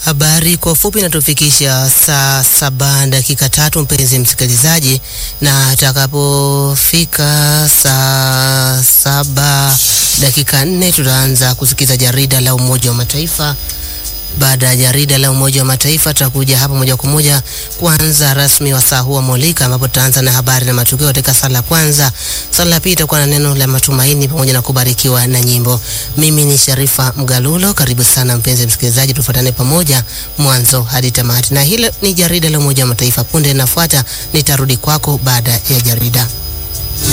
Habari kwa ufupi inatufikisha saa saba dakika tatu, mpenzi msikilizaji, na atakapofika saa saba dakika nne tutaanza kusikiza jarida la Umoja wa Mataifa. Baada ya jarida la Umoja wa Mataifa tutakuja hapa moja kwa moja kuanza rasmi wa saa huu wa Molika, ambapo tutaanza na habari na matukio katika sala la kwanza. Sala la pili itakuwa na neno la matumaini pamoja na kubarikiwa na nyimbo. Mimi ni Sharifa Mgalulo, karibu sana mpenzi msikilizaji, tufuatane pamoja mwanzo hadi tamati, na hilo ni jarida la Umoja wa Mataifa. Punde inafuata nitarudi kwako baada ya jarida.